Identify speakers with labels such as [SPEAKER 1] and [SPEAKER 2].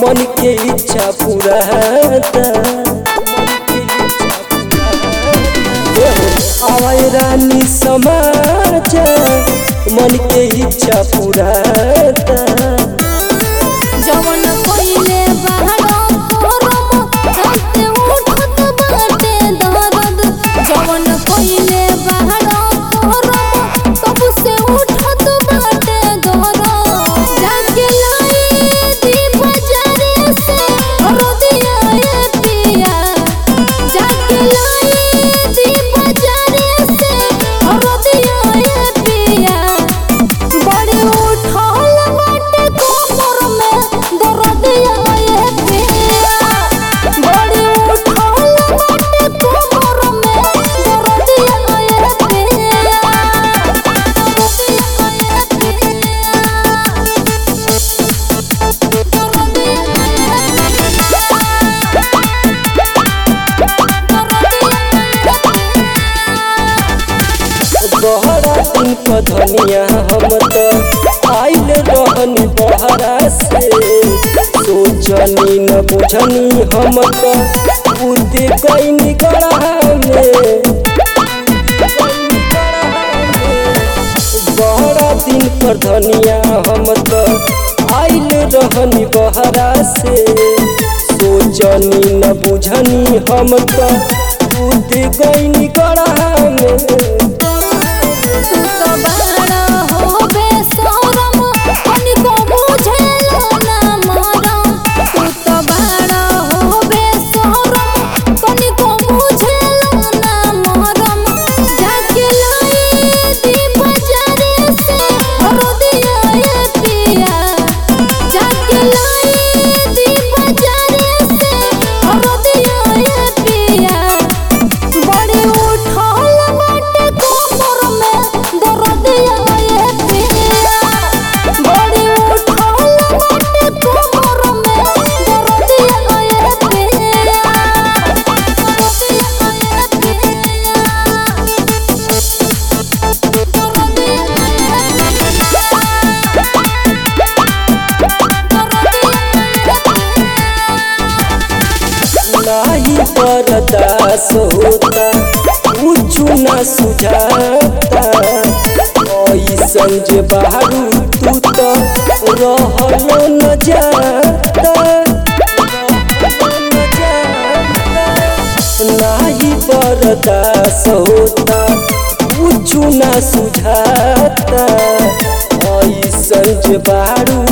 [SPEAKER 1] मन के इच्छा पूरा आवाय रानी समाज मन के इच्छा पूरा
[SPEAKER 2] जवन कोइले बहरा करम राते उठत बाटे दर्द जवन कोइले बहरा करम तब से उठत बाटे दर्द जाके लाई दी बजारे से रोदिया ए पिया जाके लाई दी बजारे से रोदिया ए पिया बड़ी उठल बाटे कोमर में दर्दिया ए पिया बड़ी उठल बाटे कोमर में दर्दिया ए पिया
[SPEAKER 1] बहरा दिन क धनिया हम त आइल रहन बहरा से सोचनी न बुझनी हम त बुद्धि कैनी गढ़ा में बहरा दिन पर धनिया हम त आइल रहनी बहरा से सोचनी न बुझनी हम त बुद्धि कैनी गढ़ा में
[SPEAKER 2] तू तो बड़ा हो बेशरम तनिको बुझेला ना मरम तू तो बड़ा हो बेशरम तनिको बुझेला ना मरम जाके लाई दी बजारे से रोदिया ए पिया जाके लाई दी बजारे से रोदिया ए पिया बड़ी उठल बाटे कोमर में दर्दिया ए पिया बड़ी उठल बाटे कोमर में दर्दिया ए पिया
[SPEAKER 1] नाही बरदास होता कुछु न सुझाता ऐसन जे बाहरू तू तो रहलो न जाता नाही बरदास होता कुछु न सुझाता ऐसन जे बाहरू